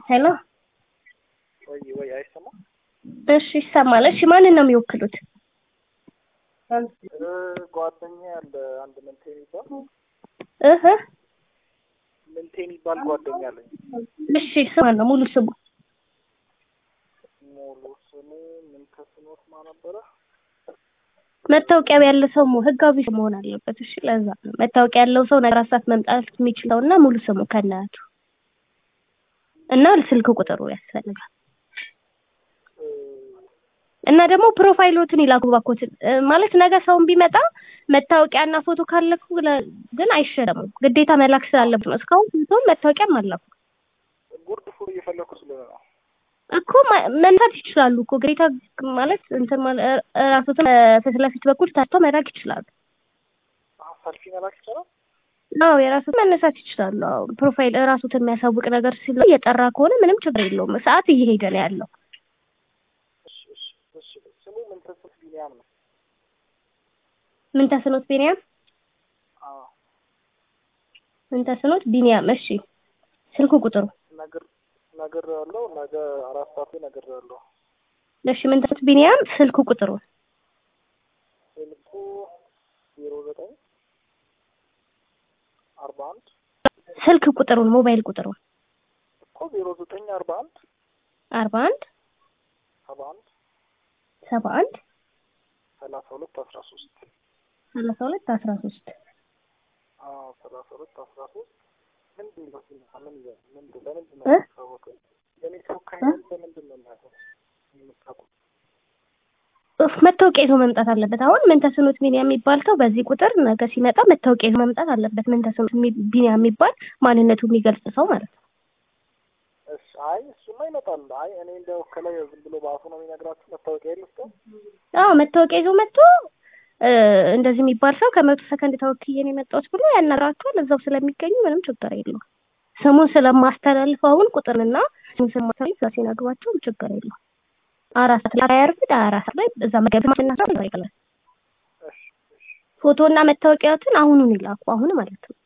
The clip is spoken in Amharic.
ሄሎ ወይ ወይ አይሰማም? እሺ ይሰማል። እሺ ማንን ነው የሚወክሉት? ጓደኛ ያለ አንድ ምንቴ የሚባል እህ ምንቴ የሚባል ጓደኛ አለኝ። እሺ ስማ ነው ሙሉ ስሙ ሙሉ ስሙ ምን ተስኖት ማ ነበረ? መታወቂያ ያለ ሰው መሆን ህጋዊ ሰው መሆን አለበት። እሺ ለዛ ነው መታወቂያ ያለው ሰው ነገር ሰዓት መምጣት የሚችለው እና ሙሉ ስሙ ከናቱ እና ስልክ ቁጥሩ ያስፈልጋል። እና ደግሞ ፕሮፋይሎትን ይላኩ ባኮትን ማለት ነገ ሰውን ቢመጣ መታወቂያና ፎቶ ካለኩ ግን አይሸለሙም። ግዴታ መላክ ስላለበት ነው። እስካሁን ፎቶም መታወቂያም አላኩ ጉርድ ፉር እየፈለኩ ስለሆነ ነው። እኮ መንሳት ይችላሉ እኮ ግዴታ ማለት እንትን ማለት ራሶትን ፊት ለፊት በኩል ታርተው መላክ ይችላሉ። ሰልፊ መላክ ይቻላል። አዎ የራሱት መነሳት ይችላሉ። አዎ ፕሮፋይል ራሱትን የሚያሳውቅ ነገር ሲለ እየጠራ ከሆነ ምንም ችግር የለውም። ሰዓት እየሄደ ነው ያለው። እሺ እሺ እሺ ስሙ ምን ተስኖት ቢኒያም ነው። ምን ተስኖት ቢኒያም አዎ ምን ተስኖት ቢኒያም። እሺ ስልኩ ቁጥሩ ነገር ነገር ያለው ነገ አራት ሰዓት ላይ ነገር ያለው እሺ ምን ተስኖት ቢኒያም ስልኩ ቁጥሩ ስልኩ ዜሮ ዘጠኝ አርባ አንድ ስልክ ቁጥሩን ሞባይል ቁጥሩን እኮ ዜሮ ዘጠኝ አርባ አንድ አርባ አንድ ሰባ አንድ ሰባ አንድ ሰላሳ ሁለት አስራ ሶስት ሰላሳ ሁለት አስራ ሶስት አዎ ሰላሳ ሁለት አስራ ሶስት ምንድን ነው ምን ይላል? ምንድን ለምንድን ነው እ? የሚታወቀው? የኔ ተወካይ ነኝ ለምንድን ነው የሚያውቀው? የምታውቁት? ኡፍ መታወቂያ ይዞ መምጣት አለበት። አሁን ምን ተስኖት ቢኒያም የሚባል ሰው በዚህ ቁጥር ነገ ሲመጣ መታወቂያ ይዞ መምጣት አለበት። ምን ተስኖት የሚ- ቢኒያም የሚባል ማንነቱ የሚገልጽ ሰው ማለት ነው። እሺ አይ እሱማ ይመጣል። አይ እኔ እንደው ከላይ ዝም ብሎ በአፉ ነው የሚነግራችሁ መታወቂያ የለስ አዎ መታወቂያ ይዞ መጥቶ እ፣ እንደዚህ የሚባል ሰው ከመቶ ሰከንድ ተወክዬ ነው የመጣሁት ብሎ ያናግራቸዋል። እዛው ስለሚገኙ ምንም ችግር የለውም። ስሙን ስለማስተላልፍ አሁን ቁጥርንና ስሙን ስለማስተላልፍ እዛ ሲነግሯቸው ችግር የለውም። አራት ሰዓት ላይ አያርፍድ አራት ሰዓት ላይ እዛ መገብ ማስናሳ ይቀላል። እሺ እሺ ፎቶና መታወቂያዎትን አሁኑን ይላኩ። አሁን ማለት ነው።